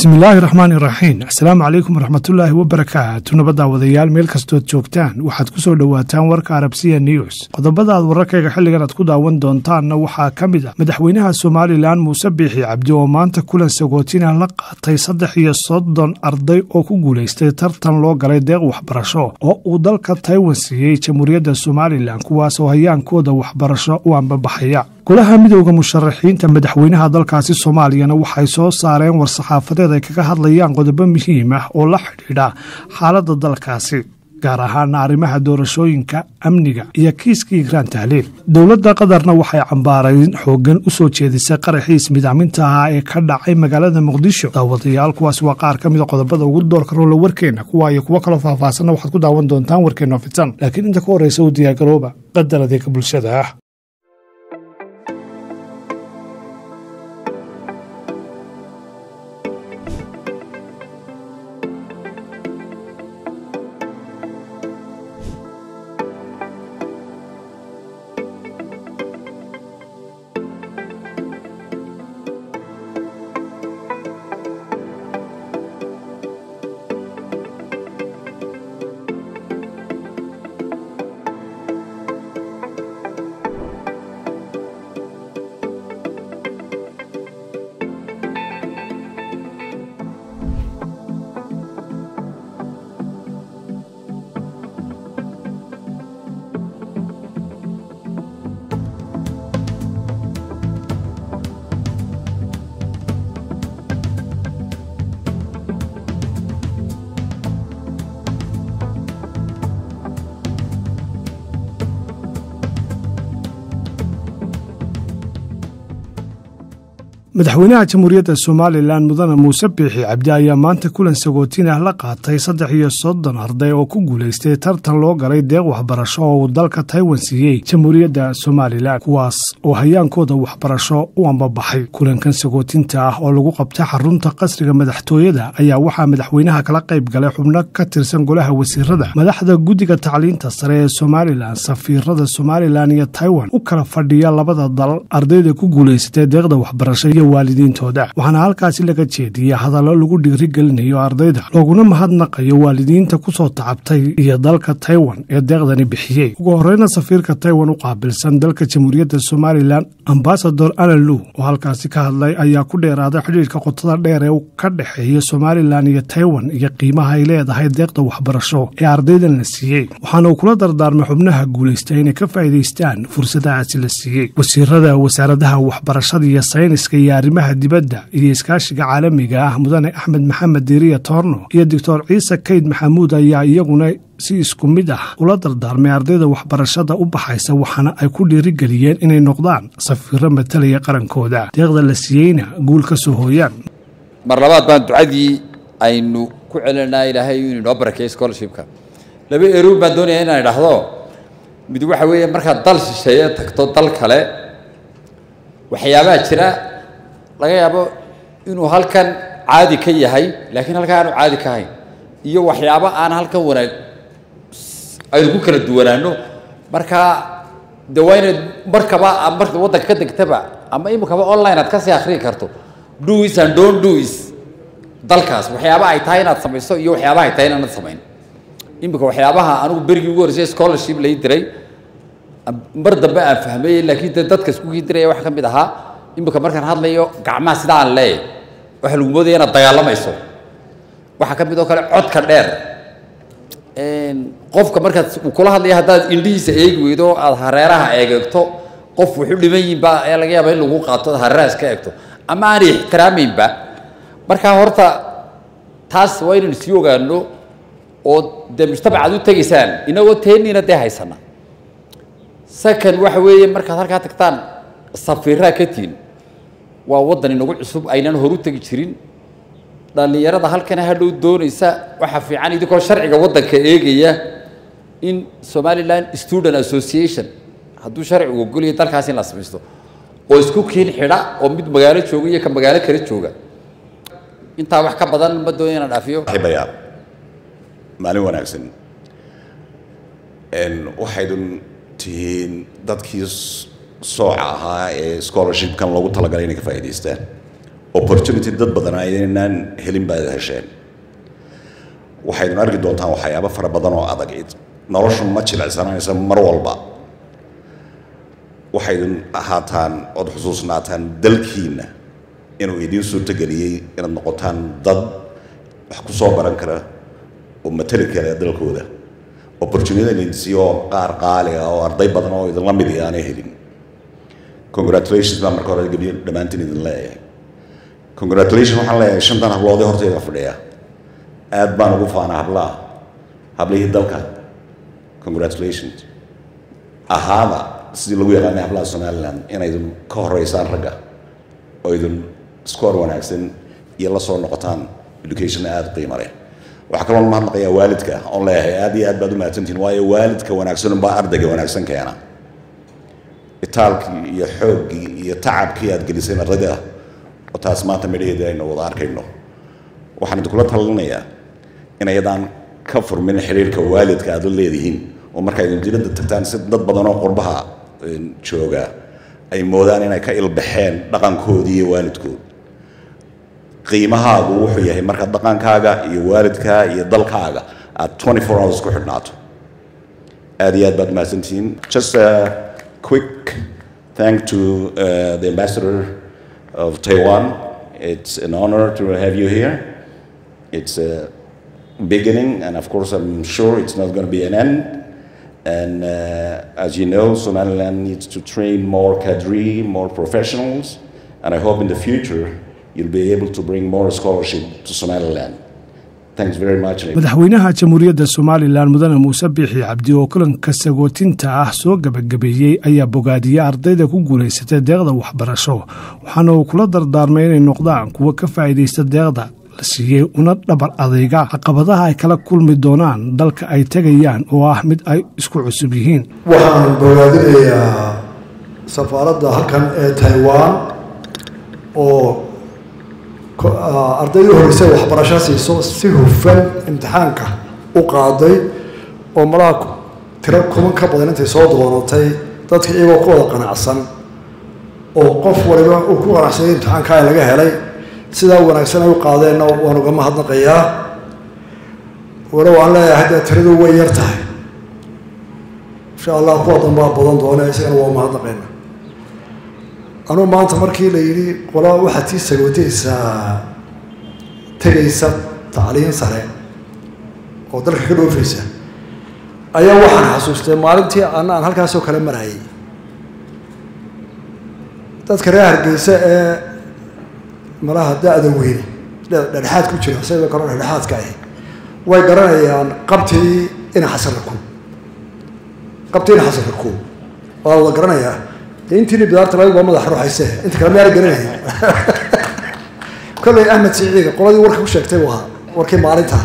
bismillaahi raxmaani raxiim asalaamu calaykum waraxmatullaahi wabarakaatu nabadda wadayaal meel kastood joogtaan waxaad ku soo dhowaataan warka arabsiya news qodobada aad wararkayga xilligan aad ku daawan doontaanna waxaa ka mid ah madaxweynaha somalilan muuse biixi cabdi oo maanta kulan sagootina la qaatay saddex iyo soddon arday oo ku guulaystay tartan loo galay deeq waxbarasho oo uu dalka taiwan siiyey jamhuuriyadda somalilan kuwaas oo hayaankooda waxbarasho u ambabaxaya golaha midowda musharaxiinta madaxweynaha dalkaasi soomaaliyana waxay soo saareen war-saxaafadeed ay kaga hadlayaan qodobo muhiim ah oo la xidhiidha xaaladda dalkaasi gaar ahaana arrimaha doorashooyinka amniga iyo kiiskii igraan tahliil dowladda qatarna waxay cambaarayn xoogan u soo jeedisay qaraxii ismidaaminta ahaa ee ka dhacay magaalada muqdisho daawadayaal kuwaas waa qaar ka mida qodobada ugu doorka roola warkeenna kuwa iyo kuwo kaloo faahfaahsanna waxaad ku daawan doontaan warkeenno fitan laakiin inta ka horreysa u diyaargarooba qadar adeega bulshada ah madaxweynaha jamhuuriyadda somalilan mudane muuse biixi cabdi ayaa maanta kulan sagootin ah la qaatay saddex iyo soddon arday oo ku guulaystay tartan loo galay deeq waxbarasho oo uu dalka taiwan siiyey jamhuuriyadda somalilan kuwaas oo hayaankooda waxbarasho u ambabaxay kulankan sagootinta ah oo lagu qabtay xarunta qasriga madaxtooyada ayaa waxaa madaxweynaha kala qayb galay xubno ka tirsan golaha wasiirada madaxda guddiga tacliinta sare ee somalilan safiirada somalilan iyo taiwan u kala fadhiya labada dal ardayda ku guulaysatay deeqda waxbarasho iyo waalidiintooda waxaana halkaasi laga jeediyey hadallo lagu dhiirigelinayo ardayda looguna mahadnaqayo waalidiinta ku soo tacabtay iyo dalka taiwan ee deeqdani bixiyey ugu horreyna safiirka taiwan u qaabilsan dalka jamhuuriyadda somalilan ambasador analu oo halkaasi ka hadlay ayaa ku dheeraaday xidhiirka qotada dheer ee ka dhexeeya somalilan iyo taiwan iyo qiimaha ay leedahay deeqda waxbarasho ee ardaydan la siiyey waxaana uu kula dardaarmay xubnaha guulaystay inay ka faa'iidaystaan fursadahaasi la siiyey wasiirada wasaaradaha waxbarashada iyo sayniska iyo arrimaha dibadda iyo iskaashiga caalamiga ah mudane axmed maxamed diiriya toorno iyo doctor ciise kayd maxamuud ayaa iyaguna si isku mid ah ula dardaarmay ardayda waxbarashada u baxaysa waxaana ay ku dhiirigeliyeen inay noqdaan safiiro matalaya qarankooda deeqda la siiyeyna guul ka soo hooyaan mar labaad baan ducadii aynu ku celinaa ilaahay inuu inoo barakeeyo scholarshipka laba erow baan doonaya inaan idhaahdo mid waxa weeye markaad dal shisheeye tagto dal kale waxyaabaha jira laga yaabo inuu halkan caadi ka yahay laakiin halkan aanu caadi ka hayn iyo waxyaabo aan halkan wanaag aynu ku kala duwanaano markaa de waa inaad markaba marka waddanka ka degtaba ama imikaba online aad kasii akrii karto dois and don't dois dalkaas waxyaaba ay tahay inaad samayso iyo waxyaabaha ay tahay inaanad samayn imika waxyaabaha anigu berigii ugu horreysay scholarship lai diray mar dambe aan fahmayey laakiin de dadka iskugii diraya waxa ka mid ahaa imika markaan hadlayo gacmaha sida aan leeyahy waxa lagu moodaya inaad dagaalamayso waxaa ka mid oo kale codka dheer qofka markaad uu kula hadlaya haddaad indhihiisa eegi weydo o aada hareeraha eegegto qof wuxu dhiman yihinba ee laga yaaba in lagu qaato ad hareeraha iska eegto ama aanay ixtiraamaynba markaa horta taas waa inaynu sii ogaano oo dee mujtamacaad u tegaysaan inagoo teeniina dee haysana second waxa weeye markaad halkaa tagtaan safiiraa ka tihin waa waddan inagu cusub aynan horu tegi jirin dhallinyarada halkana hadhow doonaysa waxaa fiican idinkoo sharciga waddanka eegaya in somalilan student association hadduu sharcigu ogolaya dalkaas in la samaysto oo isku kiin xidha oo mid magaalo jooga iyo ka magaalo kale jooga intaa wax ka badan ma doonaya inaan dhaafiyo bayaa maalin wanaagsan waxaydun tihiin dadkii sooca ahaa ee scholarshipkan loogu talagalay inay ka faa'idaystaan opportunity dad badan aynaan helin baad hesheen waxaydun arki doontaan waxyaabo fara badan oo adag noloshu ma jilicsanaysa mar walba waxaydun ahaataan ood xusuusnaataan dalkiinna inuu idiin suurtogeliyey inaad noqotaan dad wax ku soo baran kara oo matali kara dalkooda opportunity oo qaar qaali ah oo arday badan oo idinla mid aanay helin congratulations baa marka hore gebiyo dhammaantiin idin leeyahay congratulation waxaan leeyahay shantan habloodee horteyda fadhiya aad baan ugu faanaa hablaha hablihii dalka congratulations ahaada sidii lagu yaqaanay hablaha somaliland inaydun ka horeysaan ragga oo idin score wanaagsan iyo la soo noqotaan education aada qiimo leh waxaa kaloo mahadnaqayaa waalidka oon leeyahay aad iyo aad baad u mahadsantihin waayo waalidka wanaagsan unbaa ardayga wanaagsan keena itaalkii iyo xooggii iyo tacabkii aad geliseen ardayda oo taas maanta midhaheedii aynu wada arkayno waxaan idinkula talinayaa inayadaan ka furmin xiriirka waalidka aad la leedihiin oo marka idin dibadda tagtaan si dad badan oo qurbaha jooga ay moodaan inay ka ilbaxeen dhaqankoodii iyo waalidkood qiimahaagu wuxuu yahay marka dhaqankaaga iyo waalidkaa iyo dalkaaga aad 24 hours ku xidhnaato aad iyo aad baad mahadsantihiin just a quick thank to uh, the ambassador of Taiwan it's an honor to have you here it's a beginning and of course I'm sure it's not going to be an end and uh, as you know Somaliland needs to train more cadre more professionals and I hope in the future you'll be able to bring more scholarship to Somaliland. Thanks very much. madaxweynaha jamhuuriyadda somalilan mudane muuse biixi cabdi oo kulanka sagootinta ah soo gebagabeeyey ayaa bogaadiyey ardayda ku guulaysatay deeqda waxbarasho waxaana uu kula dardaarmay inay noqdaan kuwa ka faa'iidaysta deeqda la siiyey una dhabar adayga caqabadaha ay kala kulmi doonaan dalka ay tegayaan oo ah mid ay isku cusub yihiin waxaan bogaadinayaa safaaradda halkan ee taiwan oo ardaydii horreysay waxbarasho siiso si hufan imtixaanka u qaaday oo malaha tiro kuman ka badan intay soo doonatay dadka iyagoo ku wada qanacsan oo qof waliba uu ku qanacsanay imtixaankaa laga helay sidaa wanaagsan ay u qaadeenna waan uga mahadnaqayaa walow aan leeyahay dee tiradu way yar tahay insha allah kuwa danbaa badan doona isagana waa mahadnaqayna anugu maanta markii la yidhi qola waxaad tii sagootaysaa tegaysa tacliin sare oo dalka ka dhoofaysa ayaa waxaan xasuustay maalintii ana aan halkaasoo kale marayay dadka reer hargeysa ee malaha da-da weyne dhexdhexaad ku jira sayba kaloo dhexdhexaadka ahi way garanayaan qabtii ina xasarraku qabtii ina xasarraku waa wada garanayaa intiini bidaarta laga madax ruuxayse inta kale meela garanaya kolley ahmed siciiga qoladii warka ku sheegtay waa warkii maalinta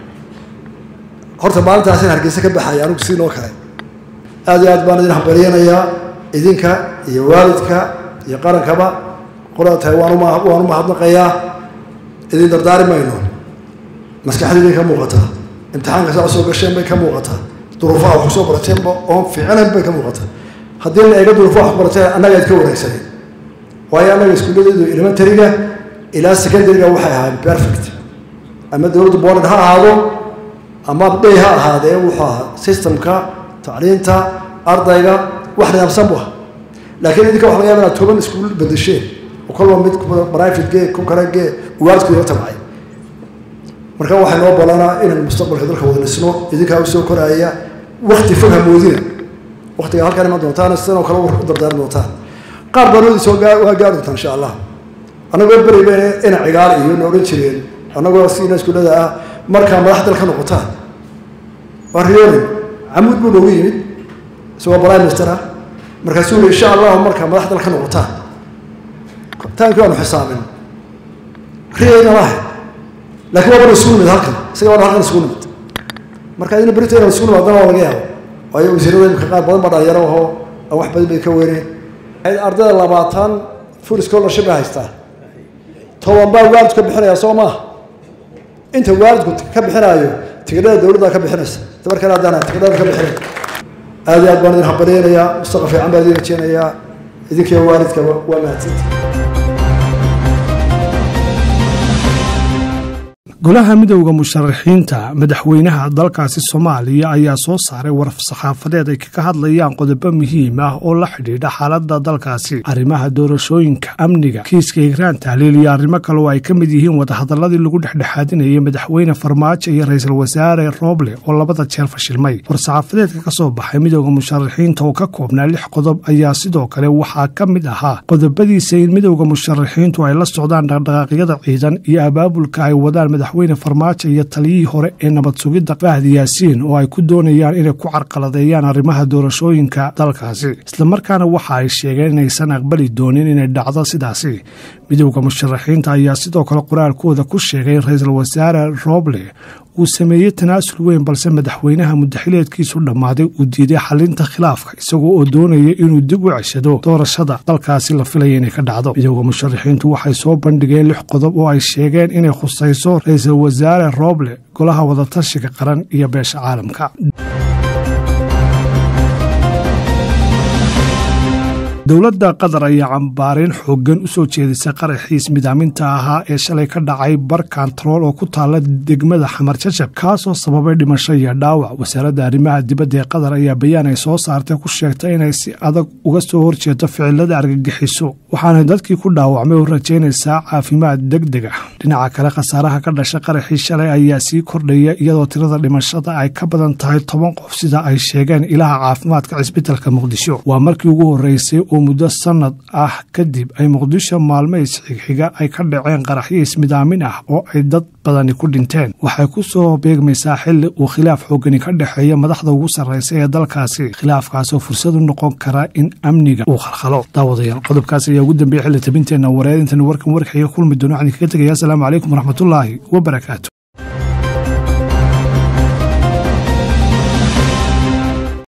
horta maalintaas in hargeysa ka baxaya anigu sidii noo kale aad iyo aad baan idin hambalyanayaa idinka iyo waalidka iyo qarankaba qolada tahay waan waan u mahadnaqayaa idin dardaari mayno maskaxdiibay ka muuqataa imtixaanka saa soo gasheen bay ka muuqataa duruufaha wax kusoo barateenba oon fiicinayn bay ka muuqataa haddii la eega duruufo wax baratee annaga aad ka wanaagsanay waayo annaga iskuulladeedu elementaryga ilaa secondaryga waxay ahaayeen perfect ama dowladda boland ha ahaado ama day ha ahaadee wuxuu ahaa systemka tacliinta ardayga wax nidaamsan bu ah laakiin idinka waxa laga yaba inaad toban iskuul bedesheen oo kolba mid private gee ku kale gee waalidku ila tabcay marka waxay noo balanaa inaan mustaqbalka dalka wada dhisno idinkaa usoo koraaya wakti fog hamoodina waktiga halkan iman doontaan sidanoo kale u dardaarmi doontaan qaar baanoodi soo waa gaari doontaan insha allah annagoo beri bayna ina cigaal iyo na odhan jireen annagoo siina iskuullada ah markaa madax dal ka noqotaan waa riyoonin camuud buu noogu yimid isagoo prime minister ah markaasuu yii insha allahu markaa madax dal ka noqotaan taankii waanu xisaabin riyayna lahay laakiin waa bana isugu nimid halkan isaga waana halkan isugu nimid marka idina berita inaan isugu nimaadana waa laga yaabo waayo wasiirada imika qaar badan baa dhalinyaro ahoo aan wax badan bay ka weyneen ardayda labaatan full scholarship bay haystaa toban baa waalidku ka bixinaya soo maaha inta waalidku ka bixinaayo tigidhada dowladda ka bixinaysa dabarkana haddaan tigidhada ka bixinayn aad iyo aad baan idin hambalyaynayaa mustaqbal fiican baan idin rajeynayaa idinkiyo waalidkaba waa mahadsantii golaha midowda musharaxiinta madaxweynaha dalkaasi soomaaliya ayaa soo saaray waraf saxaafadeed ay kaga hadlayaan qodobo muhiim ah oo la xidhiidha xaalada dalkaasi arrimaha doorashooyinka amniga kiiska higraan tahliil iyo arrimo kale oo ay ka mid yihiin wadahadaladii lagu dhexdhexaadinayay madaxweyne farmaajo iyo ra-iisul wasaare roble oo labada jeer fashilmay war-saxaafadeedka ka soo baxay midowda musharaxiinta oo ka koobnaa lix qodob ayaa sidoo kale waxaa ka mid ahaa qodobadiisa in midowda musharaxiintu ay la socdaan dhaqdhaqaaqyada ciidan iyo abaabulka ay wadaan madaxweyne farmaajo iyo taliyihii hore ee nabad sugidda fahdi yaasiin oo ay ku doonayaan inay ku carqaladeeyaan arrimaha doorashooyinka dalkaasi islamarkaana waxa ay sheegeen inaysan aqbali doonin inay dhacdo sidaasi midowda musharaxiinta ayaa sidoo kale qoraalkooda ku sheegay in ra-iisul wasaare roble uu sameeyey tanaasul weyn balse madaxweynaha mudaxileedkiisu dhammaaday uu diiday xalinta khilaafka isagoo oo doonaya inuu dib u ceshado doorashada dalkaasi la filaya inay ka dhacdo midowda musharaxiintu waxay soo bandhigeen lix qodob oo ay sheegeen inay khusayso ra-iisul wasaare roble golaha wadatashiga qaran iyo beesha caalamka dowladda qatar ayaa cambaareyn xoogan u soo jeedisay qaraxiis midaaminta ahaa ee shalay ka dhacay bar kantarool oo ku taala degmada xamar jajab kaasoo sababay dhimasho iyo dhaawac wasaaradda arrimaha dibadda ee qatar ayaa bayaan ay soo saartay ku sheegtay inay si adag uga soo horjeedo ficilada argagixiso waxaana dadkii ku dhaawacmay u rajaynaysaa caafimaad deg deg ah dhinaca kale khasaaraha ka dhasha qaraxii shalay ayaa sii kordhaya iyadoo tirada dhimashada ay ka badan tahay toban qof sida ay sheegeen ilaha caafimaadka cisbitalka muqdisho waa markii ugu horeysay oo muddo sanad ah kadib ay muqdisho maalmays xigxiga ay ka dhaceen qaraxyo ismidaamin ah oo ay dad badani ku dhinteen waxay ku soo beegmaysaa xilli uu khilaaf xoogani ka dhexeeya madaxda ugu sarreysa ee dalkaasi khilaafkaasoo fursad u noqon kara in amniga uu khalkhalo daawadayaal qodobkaas ayaa ugu dambeeyey xilli tabinteenna wareerintan warkan warkaiga kulmi doono waxaan kaga tegaya asalaamu calaykum waraxmatullaahi wabarakaatu